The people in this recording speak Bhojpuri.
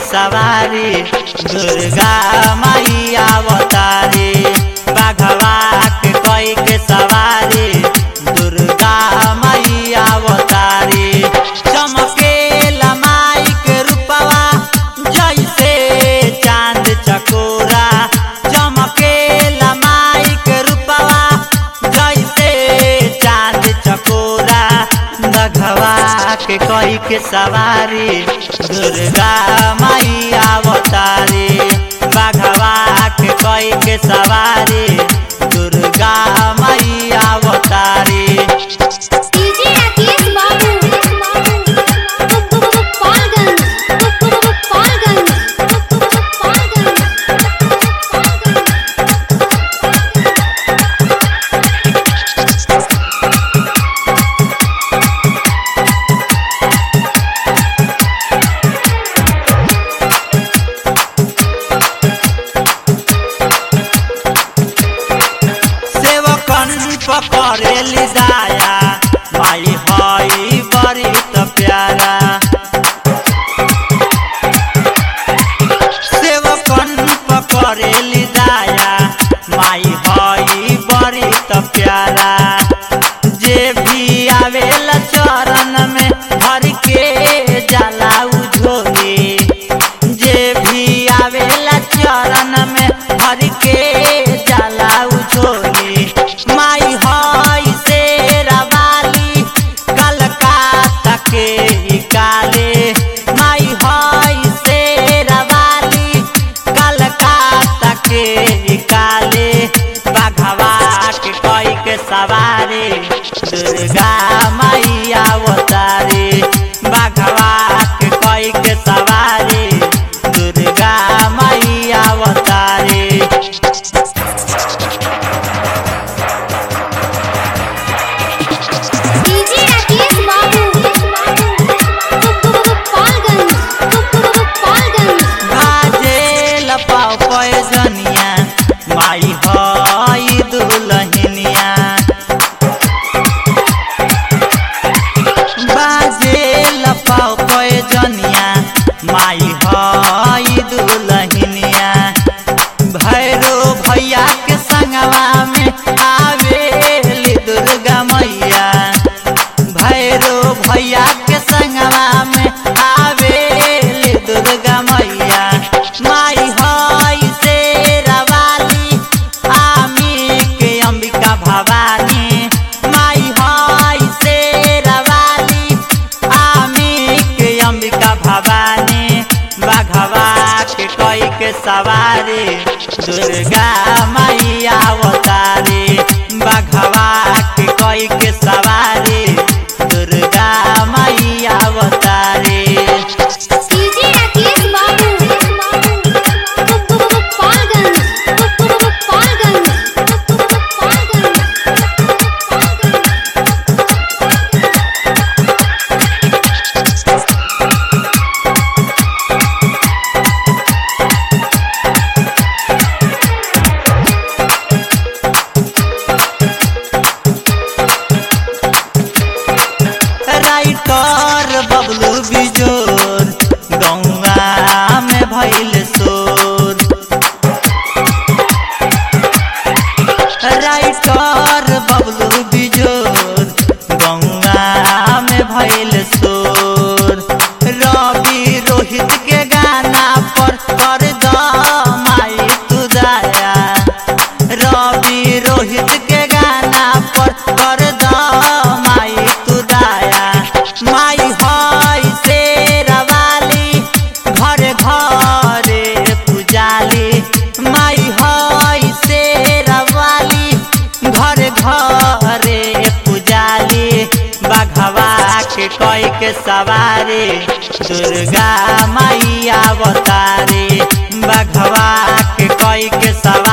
सवारी दुर्गा माई अवतारी बाघवा के कोई के सवारी दुर्गा माई अवतारी चमके लमाई के रूपवा जैसे चांद चकोरा चमके लमाई के रूपवा जैसे चांद चकोरा बघवा के कोई के सवारी दुर्गा माई अवतारी बघवा के कोई के सवारी दुर्गा माई अवतारी डीजे राकेश बाबू गोपालगंज गोपालगंज सेवकन पकड़ेली दाया माई हई बड़ी त प्यारा सेवकन पकड़ेली दाया माई हई बड़ी त प्यारा जे भी आवेला चरण में भर के जाला झोली जे भी आवेला चरण में भर के जाला झोली माई हई शेरा वाली कलकत्ता के ही काले माई हई शेरा वाली कलकत्ता के ही काले बाघवा के कोई के सवारी दुर्गा माई अवतारी बाघवा के कोई के सवारी दुर्गा माई अवतारी डीजे राकेश बाबू गोपालगंज गोपालगंज भाजेल पाव पैजनिया माई हई दुलहिनिया बाजेल पाव पैजनिया माई हई दुलहिनिया भैरो भैया के संगवा में आवेली दुर्गा मैया भैरो भैया के संगवा में आवेली दुर्गा मैया माई हई शेरा वाली आमी के अंबिका भवानी माई हई शेरा वाली आमी के अंबिका भवानी बाघवा के कोई के सवारी दुर्गा माई अवतारी बाघवा के कोई के सवारी दुर्गा माई अवतारी डीजे राकेश बाबू गोपालगंज गोपालगंज राइटर बबलू बिजोर गौवा में भइल शोर राइटर बबलू बिजोर गौवा में भइल शोर रवि रोहित के गाना पर कर द माई तू दया रवि रोहित के गाना पर कर द माई तू दया माई हई शेरा वाली घर घरे पुजाली माई हई शेरा वाली घर घरे पुजाली बाघवा के कोई के सवारी दुर्गा माई अवतारी बाघवा के कोई के सवारी